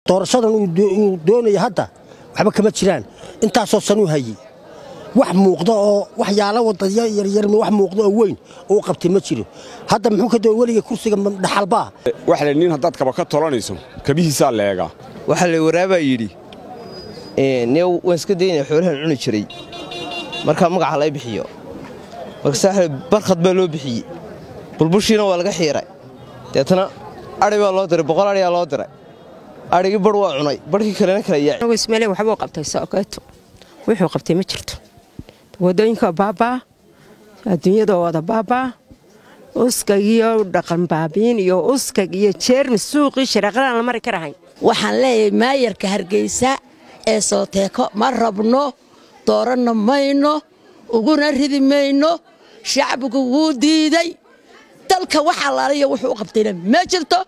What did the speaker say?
doorashadan uu doonaya hadda waxba kama jiraan intaasoo sanuu hayey wax muuqda oo waxyaala wadaya yaryar wax muuqda oo weyn oo u qabtay ma jiro hadda muxuu ka doon weliga kursiga dhaxalbaa waxa la nin haddaad kaba ka tolanayso kabihiisaa leegaa waxaa la waraabaa yidhi ne waan iska daynaya xoolahan cuni jiray markaa magaca lay bixiyo markasaa barkhad baa loo bixiyey bulbushiina waa laga xiiray deetana adhi baa loo diray boqol adhiyaa loo diray adhigii bar waa cunay barhkii kalena kala yaaci ismaaliya waxbuu qabtay sookeeto wuxuu qabtay ma jirto wadooyinka baabaa adduunyada wada baabaa uskag iyo dhaqan baabiin iyo uskag iyo jeermis suuqii sharaaqadaan la mari karahayn waxaan leeyahay maayarka hargeysa ee sooteeko ma rabno dooranna mayno uguna ridi mayno shacbigu wuu diiday dalka wax allaaliya wuxuu u qabtayna ma jirto